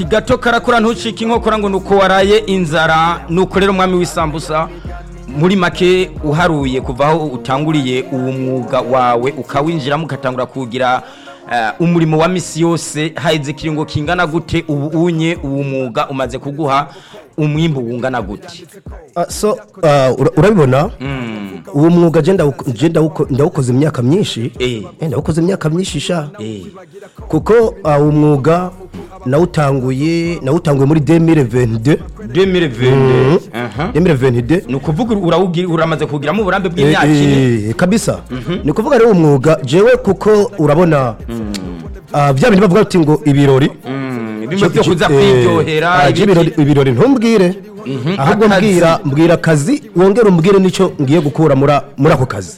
gato karakora ntucike inkokora ngo nuko waraye inzara nuko rero umwami w'isambusa muri make uharuye kuva aho utanguriye uwo mwuga wawe ukawinjiramo ugatangura kugira eh, umurimo wa misi yose haheze ikiringo kingana gute ubu unye uwo mwuga umaze kuguha umwimbu wungana gute Ah, so ah, ura- urabibona uwo mwuga je ndawuko- je ndawuko- ndawukoze imyaka myinshi Eh. Eh, ndawukoze imyaka myinshi sha Eh. kuko ah, uwo mwuga nawutanguye nawutanguye muri 2022 2022 aha 2022 ni ukuvuga urawugira uramaze kugiramo uburambe bw'imyaka ine Eh, kabisa ni kuvuga rero umwuga jewe kuko urabona ah, bya bintu bavuga ati ngo ibirori Mm, bimwe byo Je- kuza eh, kwiryohera ah, je ibirori ibiki- ibirori ntumbwire ahubwo akazi. mbwira mbwira akazi wongere umbwire nicyo ngiye gukura muri muri ako kazi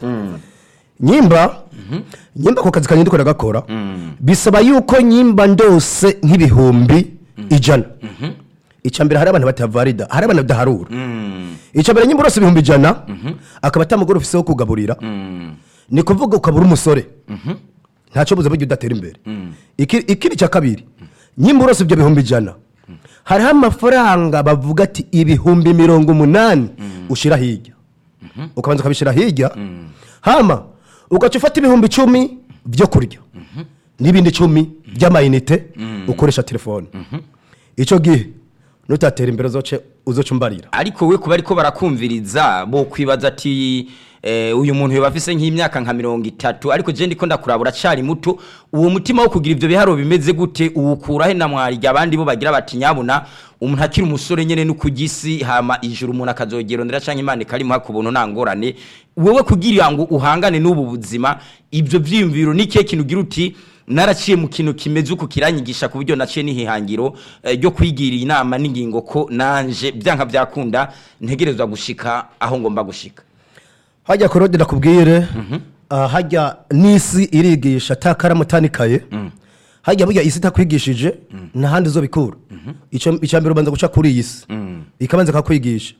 nyimba nyimba ako kazi kanye ndiko ndagakora bisaba yuko nyimba ndose nk'ibihumbi ijana icya mbere hari abantu batavarida hari abantu badaharura icya mbere nyimba urose ibihumbi ijana akaba atamugore ufise wo kugaburira ni kuvuga ukabura umusore ntacyo buze burya udatera imbere Iki- ikindi cya kabiri nyimba urose ibyo bihumbi ijana hariho amafaranga bavuga ati ibihumbi mirongo umunani ushyira hirya ukabanza ukabishyira hirya hama ugaca ufata ibihumbi icumi byo kurya n'ibindi icumi by'amayinite ukoresha telefone icyo gihe nutatera imbere uzoce uzoca umbarira ariko we kuba ariko barakumviriza bo kwibaza ati eh, uyu muntu yoba afise nk'imyaka nka mirongo itatu ariko je ndiko ndakurabura acari muto uwo mutima wo kugira ivyo biharo bimeze gute uwukura he na mwarya abandi bo bagira bati nyabuna umuntu akiri umusore nyene no kugisi hama ijuru umuntu akazogerondera canke imana ikarimuha ku buntu nta ngorane wewe kugira ngo uhangane n'ubu buzima ivyo vyiyumviro ni kihe kintu ugira uti naraciye mu kintu kimeze uko kiranyigisha ku buryo naciye n'ihihangiro eh, ryo kwigira inama n'ingingo ko nanje byanka byakunda ntegerezwa gushika aho ngomba gushika hajya korode nakubwire ah, hajya n'isi irigisha atakaramu utanikaye hajya burya isi itakwigishije ntahandi zo bikura Icyo- icya mbere ubanza guca kuri iyi si ikabanza kakwigisha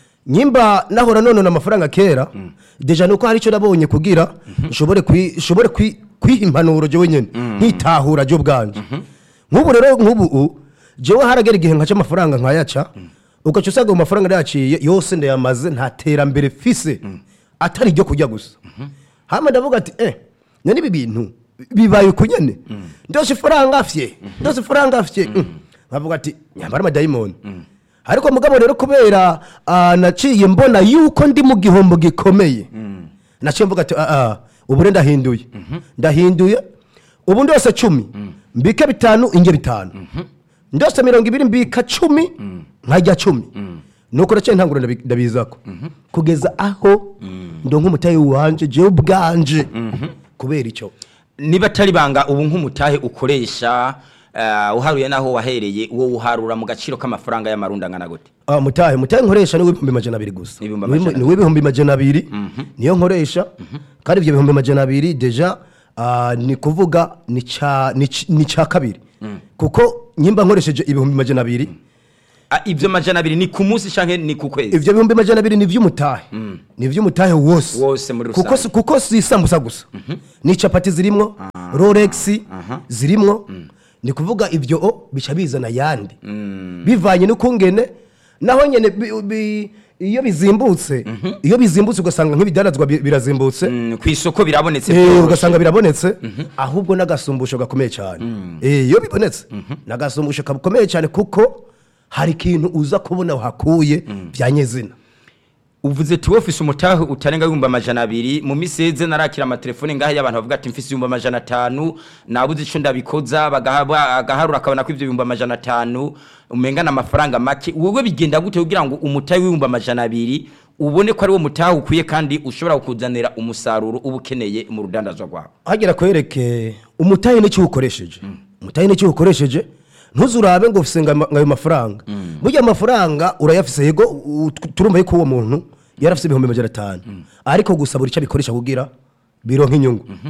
nyimba nahora nonona amafaranga kera deja nuko hari icyo nabonye kugira nshobore kwi- nshobore kwi- kwiha impanuro jewe nyene nkitahura je ubwanje nk'ubu rero nk'ubu u, jewe haragera igihe nkaca amafaranga nkayaca ugaca usanga ayo mafaranga nayaciye yose ndayamaze nta terambere fise atari iryo kurya gusa hama ndavuga ati eh none ibi bintu bibaye uku nyene ndose ifaranga afye ndose ifaranga afye Mm. nkavuga ati nyambara amadayimoni ariko mugabo rero kubera ah, naciye mbona yuko ndi mu gihombo gikomeye naciye mvuga ati ah, ah, ubu rero ndahinduye ndahinduye ubu ndose cumi mbike bitanu inge bitanu ndose mirongo ibiri mbika cumi nkajya cumi nuko naciye ntangura ndabi- ndabizako kugeza aho ndonka umutayi wanje jewe ubwanje kubera icyo niba atari banga ubu nk'umutahe ukoresha eh, uharuye naho wahereye uwo uharura mu gaciro k'amafaranga y'amarundi angana gute Ah, mutahe mutahe nkoresha ni w'ibihumbi majana abiri gusa Ibihumbi Ni w'ibihumbi- amajana ni w'ibihumbi majana abiri niyo nkoresha kandi ibyo bihumbi majana abiri deja ah, ni kuvuga ni ca- ni c- ni cya kabiri kuko nyimba nkoresheje ibihumbi majana abiri Ah, ibyo majana abiri ni ku munsi canke ni ku kwezi ivyo bihumbi majana abiri ni ivy'umutahe ni ivy'umutahe wose Wose muri kuko rusange. si- kuko si isambusa gusa ni capati zirimwo rolex zirimwo ni kuvuga ivyo o bica bizana yandi bivanye n'ukungene naho nyene bi- bi- iyo bizimbutse iyo bizimbutse ugasanga nk'ibidandazwa bi- birazimbutse Mm, ku isoko birabonetse Eh, byoroshe. ugasanga birabonetse ahubwo n'agasumbusho gakomeye cyane Eh, iyo bibonetse n'agasumbusho gakomeye cyane kuko hari ikintu uza kubona wahakuye bya nyezina uvuze ati wowe ufise umutahe utarenga ibihumbi amajana abiri mu misi yeze narakira amatelefone ngaho y'abantu bavuga ati mfise ibihumbi amajana atanu nabuze ico ndabikoza bagaha- agaharura akabona ko ivyo bihumbi amajana atanu umengana amafaranga make wowe bigenda gute kugira ngo umutahe w'ibihumbi amajana abiri ubone ko ari wo mutahe ukwiye kandi ushobora kukuzanira umusaruro uba ukeneye mu rudandazwa rwawe hagera kwereke umutahe n'icyo ukoresheje umutahe n'icyo ukoresheje ntuzurabe ngo ufise ngo ama- ngo ayo mafaranga burya amafaranga urayafise yego u- tu- turumva yuko uwo muntu yarafise ibihumbi majana atanu ariko gusa buri icyo abikoresha kugira bironka inyungu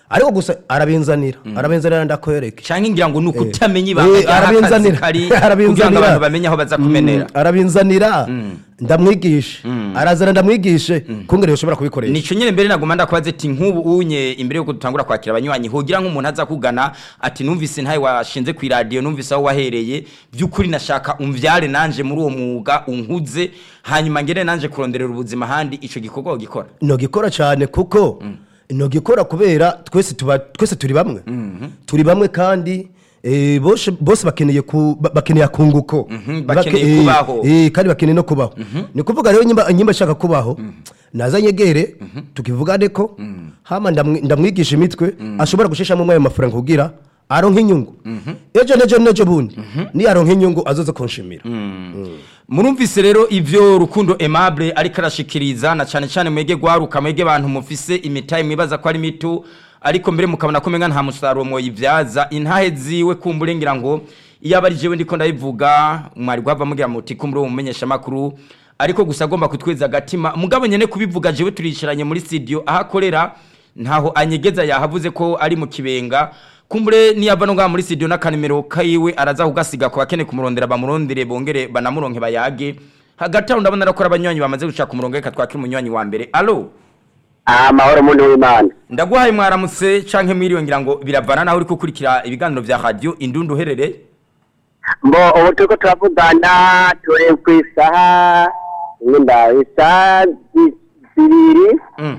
ariko gusa arabinzanira arabinzanira ndakwereke canke ngira ngo nuko Eh. utamenya ibanga Eh, ry'akazi arabinzanira. kari kugira ngo Arabinzanira. abantu bamenye aho baza kumenera Mm, arabinzanira ndamwigishe arazana ndamwigishe kungere yoshobora kubikoresha nico nyene mbere naguma ndakubaza ati nk'ubu unye imbere yuko dutangura kwakira abanywanyi hogira nk'umuntu aza kugana ati numvise ntawe washinze ku radio numvise aho wahereye by'ukuri nashaka umvyare nanje muri uwo mwuga unkuze hanyuma ngere nanje kuronderera ubuzima handi ico gikorwa gikora nogikora cyane kuko nogikora kubera twese tuba twese turi bamwe turi bamwe kandi eh, bose bose bakeneye ku ba- bakeneye akunguko Mhm, bakeneye Bake- eh, kubaho. eh, kandi bakeneye no kubaho ni kuvuga rero nyimba nyimba ashaka kubaho naza nyegere tukivugane ko hama ndamwi- ndamwigisha imitwe ashobora gushishamo ayo mafaranga kugira aronka inyungu ejo nejo nejo bundi ni aronka inyungu azoze kunshimira murumvise rero ivyo rukundo aimable ariko arashikiriza na cane cane mwege gwaruka mwege bantu mufise imitahe mwibaza ko ari mito ariko mbere mukabona ko menga nta musaruro mwoyivyaza intahe ziwe kumbure ngira ngo iyo aba ari jewe ndiko ndabivuga mwari gwava mugira muti kumbure uwo mumenyesha makuru ariko gusa agomba kutweza agatima mugabo nyene kubivuga jewe turicaranye muri studio aho akorera ntaho anyegeza yahavuze ko ari mu kibenga kumbure niyava no ngaha muri studio n'akanimero kayiwe araza kugasiga ku bakene kumurondera bamurondere bongere banamuronke bayage hagati aho ndabona arakora abanywanyi bamaze gushaka umurongo reka twakire umunywanyi wa mbere alo amahoro muntu w'imana ndaguhaye mwaramutse canke mwiriwe ngira ngo biravana naho uri gukurikira ibiganiro vya radio indundu uherereye mbo ubu turiko turavugana turi ku isaha wenda isaha zi- zibiri Mm.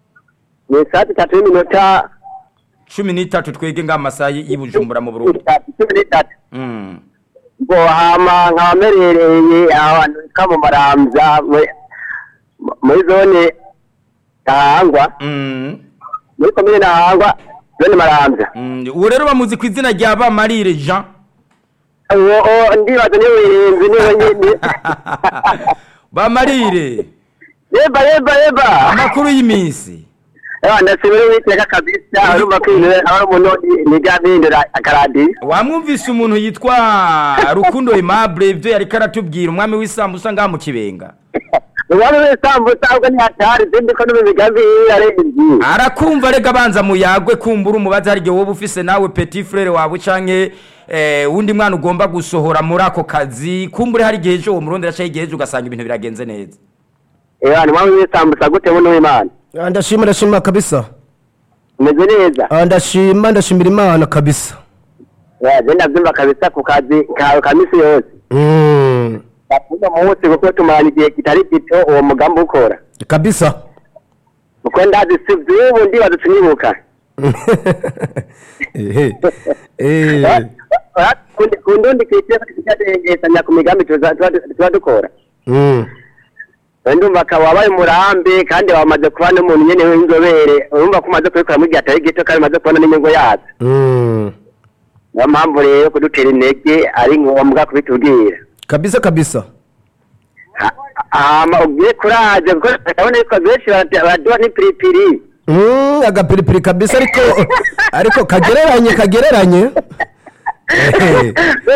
ni isaha zitatu n'iminota cumi n'itatu twege ngaha amasaha y'i bujumbura mu burundi itatu cumi n'itatu Mm. ngo hama nkaba mperereye ahantu hitwa mu maramvya muri- muri zone ntahangwa Mm. muri komine ntahangwa zone maramvya Mm. uwo rero bamuzi ku izina rya bamarire jean uwo uwo ndibaza niwe wirinzi niwe nyene bamarire yeba yeba yeba amakuru y'iminsi Ewa ndashimira uwiteka kabisa urumva ko ibintu aba ari umuntu niga bihindura akaradiyo wamwumvise umuntu yitwa rukundo aimable ibyo yariko aratubwira umwami w'isambusa ngaha mu kibenga uwari w'isambusa ahubwo ntihatari sindi ko no mu migambi yiwe arenze arakumva rega abanza muyagwe kumbura umubaza hari igihe wowe ufise nawe petit frere wawe canke eh, wundi mwana ugomba gusohora muri ako kazi kumbure hari igihe ejo uwo murondera canke igihe ejo ugasanga ibintu biragenze neza ewa ni mwami w'isambusa gute buno w'imana Ah, ndashima ndashima kabisa umeze neza Ah, ndashima ndashimira imana kabisa Ya, je ndavyumva kabisa ku kazi kawe ka misi yose Mm, uno munsi kuko tumarana igihe kitari gito uwo mugambi ukora kabisa kuko ndazi si vy'ubu ndibaza tunyibuka Ehe. Eh. ku ndundi kwiteka tukadengesanya ku migambi tuza- tuba tuba dukora Mm. ndumva akaba wabaye umurambi kandi wamaze kuba n'umuntu nyene w'inzobere urumva ko umaze kubikora mu gihe atari gito kandi umaze kubona n'inyungu yazo Mm. niyo mpamvu rero kudutera intege ari ngombwa kubitubwira kabisa kabisa Ha- hama ubwire kuraje kuko ndabona yuko benshi barate- baraduha n'ipiripiri Mm, agapiripiri kabisa ariko ariko kagereranye kagereranye Ehe.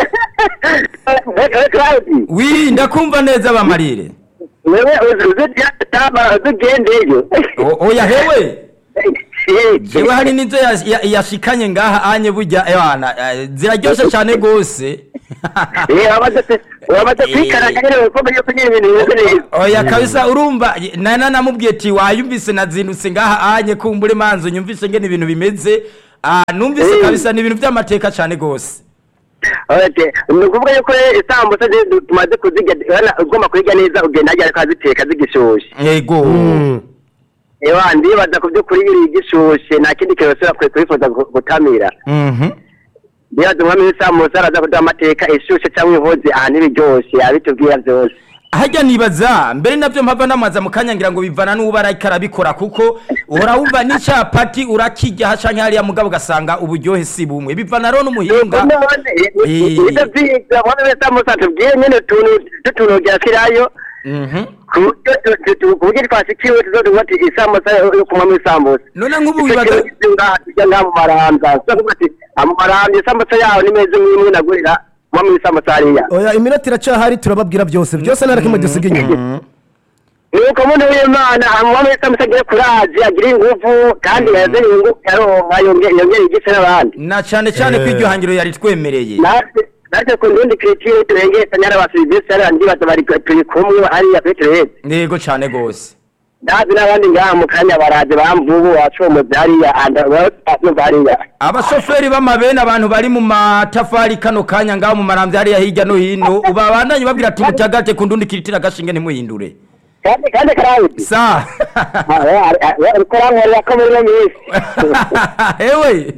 wewe Claudi wi ndakumva neza bamarire wewe uzitama uzigendeyo O- oya hewe jewe hari nizo yas- ya- yashikanye ngaha anye burya ewana eh, ziraryoshe cane gose wamaze kwikaranga nyene wikombe yuko nyene ibintu bimeze neza oya kabisa urumva nana namubwiye ati wayumvise nazindutse ngaha anye kumbure manzo nyumvise ngene ibintu bimeze Ah, numvise Eh. kabisa ni ibintu vy'amateka cane gose Okay. ni ukuvuga yuko rero isambusa ziri tumaze kuzirya urabona ugomba kuzirya neza ugenda hajya ariko aziteka zigishushe yego Mm. ewa ndibaza ku by'ukuri iyo uriye igishushe nta kindi kintu usubira kure kubifuza gu- gutamira Mhm. ndibaza umwami w'isambusa araza kuduha amateka ishushe cyangwa ihoze ahantu ibiryoshe abitubwira byose harya nibaza mbere navyo mpava ndamaza mu kanya ngira ngo bivana n'uba ariko arabikora kuko uhora wumva n'icapati urakirya canke hariya mugabo ugasanga uburyohe si bumwe bivana rero n'umuhinga Eh. ibyo byiza umwami w'isambusa tubwire nyine utuntu tutunogera kirayo Mhm. ku buryo tu- tu- tu- ku buryo twashikiwe tuzoduha ati isambusa yo ku mwami w'isambusa none nk'ubu wibaza tujya ngaha mu marambya tuvuga ati mu marambya isambusa yaho nimeze nk'imwe nagurira mwami w'isambusa hariya oya iminota iracahari turababwira byose byose nta na kimwe dusiga inyuma nuko muntu w'imana amwami wese amusagire kurazi agire inguvu kandi yaze inyungu yaronka yongere yongere igise n'abandi na cyane cyane ko Eh. iryo hangiro yari twemereye natwe natwe ku ndundi kiritire turengetse nyarabasivisi hariya ndibaza bari turi kumwe hariya kuri tureheze yego cyane rwose ndazi n'abandi ngaha mu kanya baraje bamvubu wacomoze hariya andabumva hariya abashoferi b'amabene abantu bari mu matafari kano kanya ngaho mu marambya hariya hirya no hino ubabandanye babwira ati mutagate ku ndundi kiritira agashinge ntimuhindure kandi kandi karawuti sa ariko rankorera ko muri iyo minsi ewe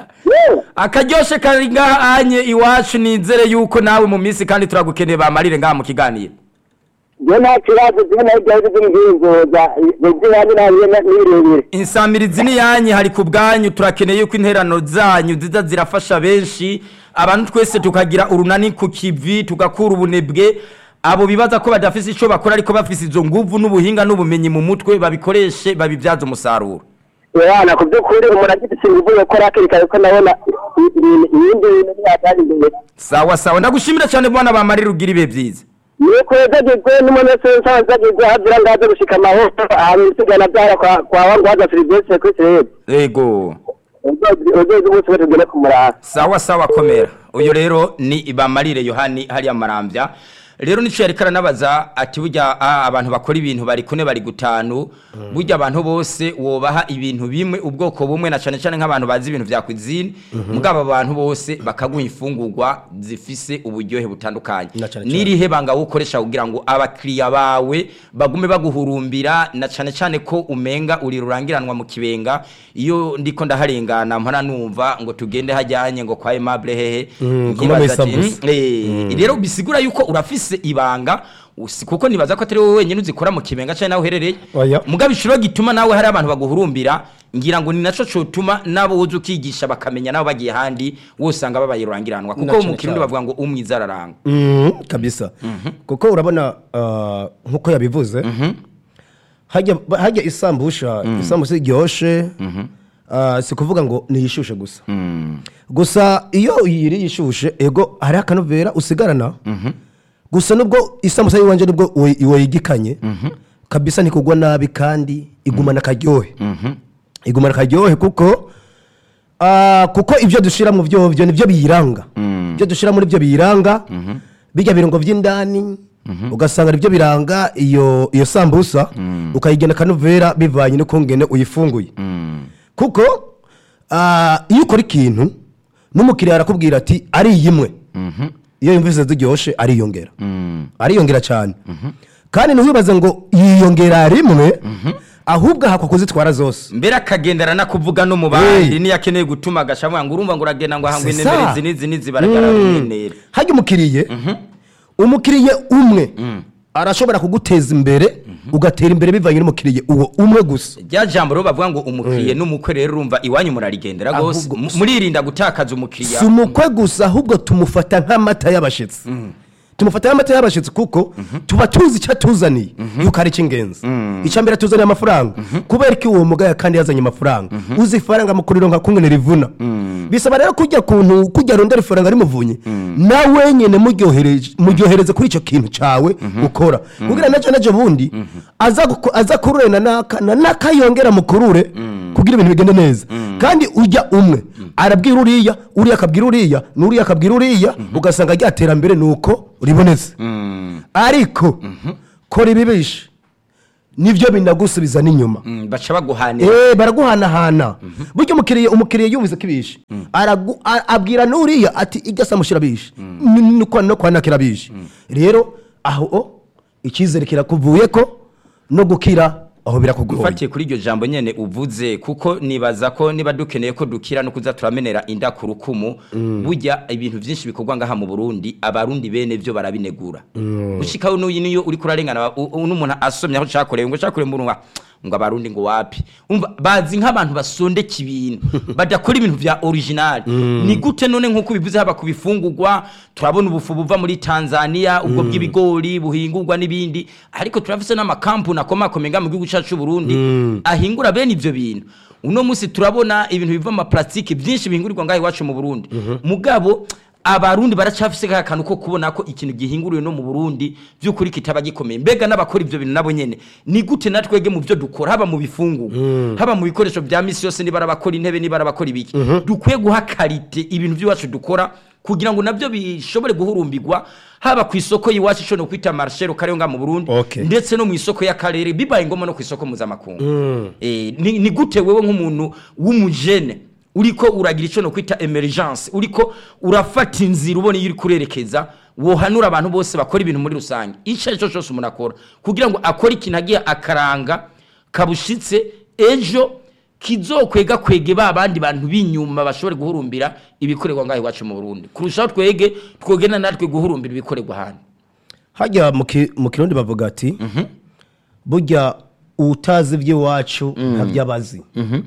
akaryoshe kari ngaha anye iwacu nizere yuko nawe mu minsi kandi turagukeneye bamarire ngaha mu kiganiro iyo nta kibazo zimwe na igihugu by'imihinzuza z'ibanze nabiye n'ibirebire insamirizi ni yanyu hari ku bwanyu turakeneye yuko interano zanyu ziza zirafasha benshi abantu twese tukagira urunani ku kivi tugakura ubunebwe abo bibaza ko badafise icyo bakora ariko bafise izo nguvu n'ubuhinga n'ubumenyi mu mutwe babikoreshe babibyaze umusaruro urabona ku by'ukuri umuntu agifite ingufu yo gukora hakiri kare ko ndabona ibintu ibindi bintu ntiyatanga imbere sawa sawa ndagushimira cyane bwana bamarira ugira ibihe byiza ni kwezagirwe n'umuntu wese nsazagirwe hagira ngo aze gushika amahoro ahantu isigana byara kwa kwa wangu haza serivisi kuri serivisi yego uzoze umunsi wese ugene ku murava sawa sawa komera uyu rero ni bamarire yohani hariya marambya rero nicyo yari karanabaza ati burya ah, abantu bakora ibintu bari kune bari gutanu burya abantu bose wobaha ibintu bimwe ubwoko bumwe na cyane cyane nk'abantu bazi ibintu vya cuisine mugabo abantu bose bakaguha imfungurwa zifise uburyohe butandukanye Na cane cane. n'irihe banga wukoresha kugira ngo abakiriya bawe bagume baguhurumbira na cyane cyane ko umenga uri rurangiranwa mu kibenga iyo ndiko ndaharengana mpora numva ngo tugende hajyanye ngo kwa Aimable hehe Mm, nkibaza kuma ati, Misambusa. "Mm, eh, rero bisigura yuko urafise ibanga usi- kuko nibaza ko atari wowe wenyine uzikora mu kibenga cyane nawe uherereye Oya. mugabo ishuro gituma nawe hari abantu baguhurumbira ngira ngo ni naco cotuma nabo uzi ukigisha bakamenya nabo bagiye handi wose usanga babaye rurangiranwa Na kuko cane mu kirundi cane. bavuga ngo umwiza araranga Mhm, kabisa kuko urabona ah, nk'uko yabivuze hajya hajya isambusha isambusa iryoshe ah, si kuvuga ngo niyishushe gusa gusa iyo uyiriye ishushe ego hariho akanovera usigarana gusa nubwo isambusa y'iwanje nubwo uwo- wayigikanye kabisa ntikugwa nabi kandi igumana akaryohe igumana akaryohe kuko Ah, kuko ibyo dushyira mu byo byo nibyo biyiranga ibyo dushyira muri byo biyiranga bijya birungo by'indani ugasanga nibyo biranga iyo iyo sambusa ukayigena akanovera bivanye n'ukungene uyifunguye kuko ah, iyo ukora ikintu n'umukiriya arakubwira ati ari imwe iyo yumvise ziryoshye ariyongera ariyongera cyane kandi ntiwibaze ngo yiyongera rimwe ahubwo ahakwa kuzitwara zose mbere akagendana no kuvuga no mu bandi Hey. niyo akeneye gutuma agashamwa ngo urumva ngo uragenda ngo ahangwe C'est inemere ça. izi n'izi n'izi baragara bimenera hajya umukiriye umukiriye umwe arashobora kuguteza imbere ugatera imbere bivanye n'umukiriye uwo umwe gusa rya jambo rero bavuga ngo umukiriye n'umukwe rero urumva iwanyu murarigendera rwose Ahubwo- mu- muririnda gutakaza umukiriya si umukwe gusa ahubwo tumufata nk'amata y'abashyitsi tumufata nk'amata y'abashyitsi kuko tuba tuzi icyo atuzaniye yuko ari icy'ingenzi icya mbere atuzaniye amafaranga kubera ko uwo mugaya kandi yazanye amafaranga uzi ifaranga mu kuriro nka kumwe rivuna bisaba rero kujya kuntu kujya rondera ifaranga rimuvunye nawe nyine muryohereje- muryohereze kuri icyo kintu cyawe ukora kugira nacyo nacyo bundi aza guko- aza kurure na naka na naka yongera mukurure kugira ibintu bigende neza kandi ujya umwe arabwira uriya uriya akabwira uriya n'uriya akabwira uriya ugasanga rya terambere ni uko ribonetse ariko kora ibibishe nibyo binagusubiza n'inyuma Mm, baca baguhanira Eh, baraguhanahana burya umukiriya umukiriya yumvise ko ibishe Aragu- a- abwira n'uriya ati ijya samushyira bishe Ni- ni kwa- no kwa nakira bishe rero aho o, icyizere kirakuvuye ko no gukira aho birakugoye ufatiye kuri iryo jambo nyene uvuze kuko nibaza ko niba dukeneye ko dukira no kuza turamenera inda ku rukumu burya ibintu byinshi bikorwa ngaha mu Burundi abarundi bene byo barabinegura ushikaho n'uyu niyo uri kurarengana u- u- n'umuntu asomye aho cakorewe ngo cakorewe mu runwa ngo abarundi ngo wapi umva bazi nk'abantu basondeka ibintu badakora ibintu vya original ni gute none nk'uko bivuze haba ku bifungurwa turabona ubufu buva muri Tanzania ubwo bw'ibigori buhingurwa n'ibindi ariko turafise n'amakampuni akomakomeye nga mu gihugu cyacu c'u Burundi ahingura bene ivyo bintu uno munsi turabona ibintu biva mu maplastike byinshi bihingurirwa ngaho iwacu mu Burundi mugabo abarundi baracafise ka kantu ko kubona ko ikintu gihinguriwe no mu Burundi by'ukuri kitaba gikomeye mbega n'abakora ivyo bintu nabo nyene ni gute natwege mu byo dukora haba mu bifungu haba mu bikoresho bya misi yose niba abakora intebe niba abakora ibiki dukwiye guha karite ibintu by'iwacu dukora kugira ngo nabyo bishobore guhurumbirwa haba ku isoko y'iwacu ishobora no kwita marshero kariyonga mu Burundi Okay. ndetse no mu isoko y'akarere bibaye ngombwa no ku isoko mpuzamakungu Eh, ni, ni gute wewe nk'umuntu w'umujene uriko uragira icyo no kwita emergence uriko urafata inzira ubona iyo uri kurerekeza wohanura abantu bose bakora ibintu muri rusange icyo ari cyo cyose umuntu akora kugira ngo akore ikintu agiye akaranga kabushitse ejo kizokwega kwege ba bandi bantu b'inyuma bashobore guhurumbira ibikorerwa ngaho iwacu mu Burundi kurushaho twege twogena natwe guhurumbira ibikorerwa hano hajya mu ki- mu kirundi bavuga ati burya utazi iby'iwacu ntabyo abazi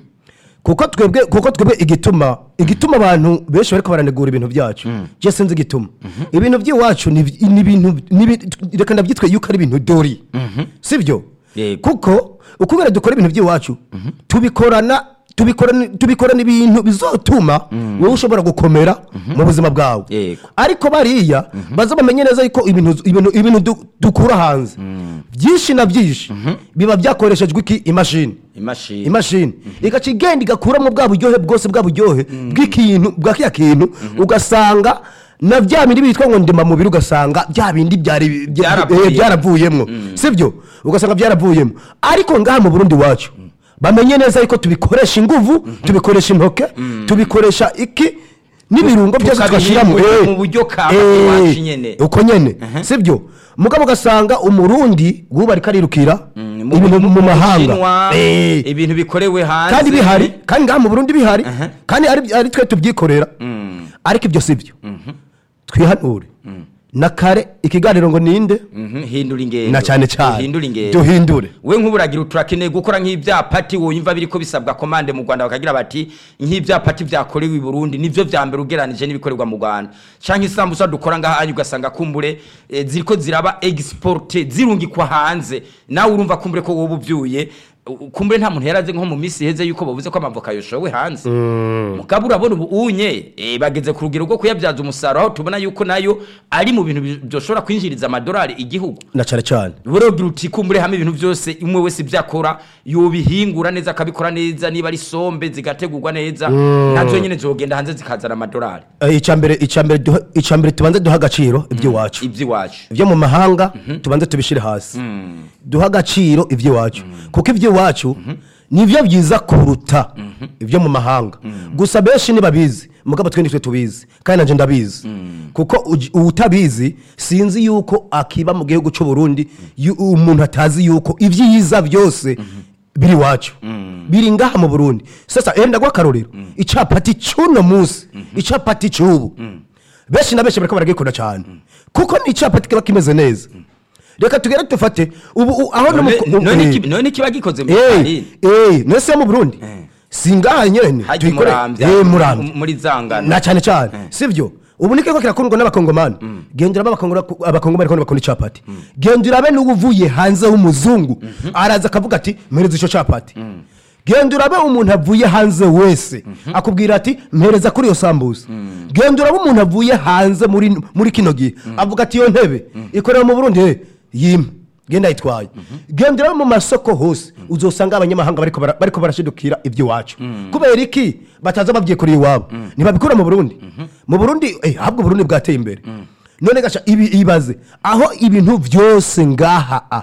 kuko twebwe kuko twebwe igituma igituma abantu benshi bariko baranegura ibintu byacu je sinzi igituma ibintu by'iwacu ni ni ibintu ni ibi- reka ndabyitwe yuko ari ibintu dori sibyo Yego. kuko ukubera dukora ibintu by'iwacu tubikorana tubikorana tubikorana ibintu bizotuma wowe ushobora gukomera mu buzima bwawe Yego. ariko bariya baza bamenye neza yuko ibintu ibintu ibintu du- dukura hanze byinshi na byinshi biba byakoreshejwe iki imashini imashini imashini igaca igenda igakuramo bwa buryohe bwose bwa buryohe bw'ikintu bwa kiriya kintu ugasanga na bya bindi bitwa ngo ndema mubiri ugasanga bya bindi byari bya- Byaravuye. eh, byaravuyemo sibyo ugasanga byaravuyemo ariko ngaha mu burundi wacu bamenye neza yuko tubikoresha inguvu tubikoresha intoke tubikoresha iki n'ibirungo byose tugashyiramo Tukabihingura eh, mu buryo ka eh, iwacu nyene. uko nyene sibyo mugabo ugasanga umurundi wuba ariko arirukira Mm, ibintu mu mahanga Bushinwa, Eh, ibintu bikorewe hanze kandi bihari kandi ngaha mu burundi bihari kandi ari ari twe tubyikorera ariko ibyo si byo twihanure na kare ikiganiro ngo ninde Mhm, hindura ingendo na cyane cyane hindura ingendo duhindure we nk'uburagira turakeneye gukora nk'ibyapati wumva biriko bisabwa komande mu Rwanda bakagira bati nk'ibyapati byakorewe i Burundi nivyo vya mbere ugeranije n'ibikorerwa mu Rwanda canke isambusa dukora ngaha anyu ugasanga kumbure eh, ziriko ziraba exporte zirungikwa hanze nawe urumva kumbure ko wowe uvyuye u- kumbure nta muntu yaraze nko mu minsi iheze yuko bavuze ko amavoka yoshowe hanze mugabo urabona ubu unye eh, bageze ku rugero rwo kuyabyaza umusaruro aho tubona yuko nayo ari mu bintu bi- byoshobora kwinjiriza amadolari igihugu na cyane cyane burogira uti kumbure hamwe ibintu byose umwe wese ibyo akora yobihingura neza akabikora neza niba ari sombe zigategurwa neza nazo nyine zogenda hanze zikazana amadolari Eh, icyambere icyambere duha- icyambere tubanze duha agaciro iby'iwacu iby'iwacu ibyo mu mahanga tubanze tubishyire hasi duha agaciro iby'iwacu kuko iby'iwacu nibyo byiza kuruta ibyo mu mahanga gusa benshi ntibabizi mugabo twe nitwe tubizi kandi nanjye ndabizi kuko uj- utabizi sinzi yuko akiba mu gihugu cy'u Burundi yu- umuntu atazi yuko ibyiza byose biri iwacu biri ngaha mu burundi sasa enda gwa akarorero icapati cy'uno munsi icapati cy'ubu benshi na benshi bariko baragikunda cyane kuko ni icapati kiba kimeze neza reka tugere dufate ubu u- aho no mu- None- none eh, iki- none kiba gikoze mu eh, ifarini eh, nese yo mu burundi si ngaha nyene hajya tuyikore- umurambya eh, muramvya muri zangana na cyane cyane sibyo ubu ni kiko kirakundwa n'abakongomani genda urabe abakongora- abakongomani kandi bakunda icapati genda urabe n'ubu uvuye hanze w'umuzungu araza akavuga ati mpereza icyo capati genda urabe umuntu avuye hanze wese akubwira ati mpereza kuri iyo sambusa genda urabe umuntu avuye hanze muri muri kino gihe avuga ati iyo ntebe ikorera mu burundi he yimwe genda yitwaye genda urabe mu masoko hose uzosanga abanyamahanga bariko bara- bariko barashidukira iby'iwacu kubera iki bataza babyikoreye iwabo ntibabikura mu burundi mu burundi eh, ahubwo uburundi bwateye imbere none gasha ibi ibaze aho ibintu byose ngaha a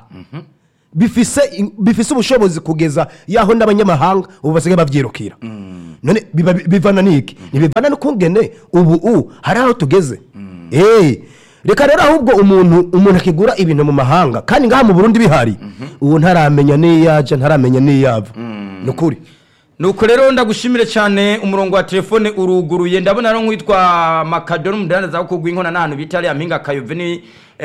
bifise bifise ubushobozi kugeza yaho n'abanyamahanga ubu basigaye bavyirukira none biba- bivana niki ntibivana n'ukungene ubu u hari aho tugeze Eh, reka rero ahubwo umuntu umuntu akigura ibintu mu mahanga kandi ngaha mu burundi bihari ubu ntaramenya n'iyaja ntaramenya n'iyava ni ukuri nuko rero ndagushimire cyane umurongo wa telefone uruguruye ndabona rero nk'uwitwa makadoni umudandaza wo kugwa inkona n'ahantu bita ariya mpinga kayove ni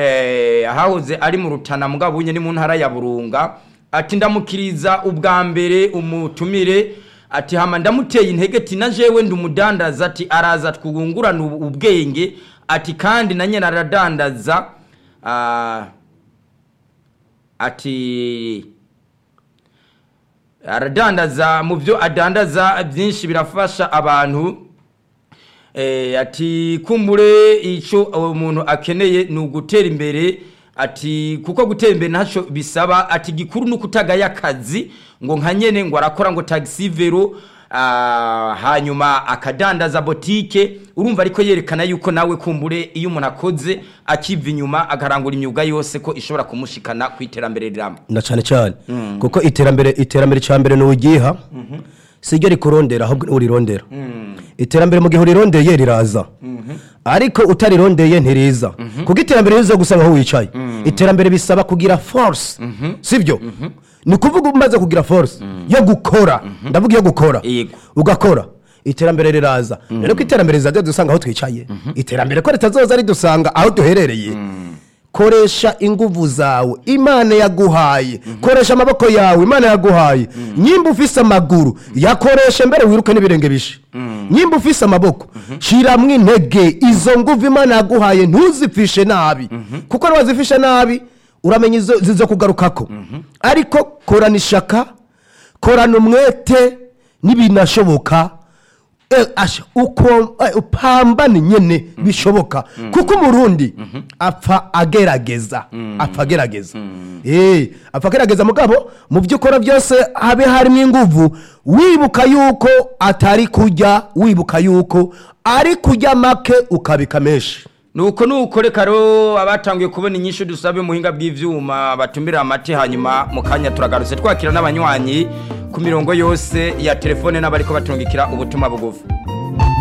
eh, ahahoze ari mu rutana mugabo bunye ni mu ntara ya burunga ati ndamukiriza ubwa mbere umutumire ati hama ndamuteye intege ati na jewe ndi umudandaza ati araza twungurana ubu- ubwenge ati kandi na nyine aradandaza ah, ati aradandaza mu byo adandaza byinshi birafasha abantu eh, ati kumbure icyo uwo muntu akeneye ni ugutera imbere ati kuko gutera imbere ntacyo bisaba ati gikuru ni ukutagaya akazi ngo nka nyene ngo arakora ngo taxi vero ah, hanyuma akadandaza botike urumva ariko yerekana yuko nawe kumbure iyo umuntu akoze akiva inyuma akarangura imyuga yose ko ishobora kumushikana ku iterambere riramba na cyane cyane kuko iterambere iterambere cya mbere ni ugiha si ryo rikurondera ahubwo ni urirondera iterambere mu gihe urirondeye riraza ariko utarirondeye ntiriza kuko iterambere riza gusanga aho wicaye iterambere bisaba kugira force sibyo ni ukuvuga umaze kugira force yo gukora ndavuga iyo gukora Yego. ugakora iterambere riraza rero ko iterambere rizajya dusanga aho twicaye iterambere ko ritazoza ridusanga aho duherereye koresha inguvu zawe imana yaguhaye koresha amaboko yawe imana yaguhaye nyimba ufise amaguru yakoreshe mbere wiruke n'ibirenge bishe nyimba ufise amaboko shiramwo intege izo nguvu imana yaguhaye ntuzipfishe nabi kuko niwazifishe nabi uramenya izo zizo kugarukako ariko korana ishaka korana umwete n'ibinashoboka Eh, asha uko eh, upambane nyene bishoboka kuko umurundi apfa agerageza apfa agerageza eh apfa agerageza mugabo mu byo ukora byose habe harimo inguvu wibuka yuko atari kurya wibuka yuko ari kurya make ukabika menshi nuko nuko reka rero abatangiye kubona inyinshi dusabe muhinga bw'ivyuma batumira amate hanyuma mu kanya turagarutse twakira n'abanywanyi ku mirongo yose ya telefone n'abariko batungikira ubutumwa bugufi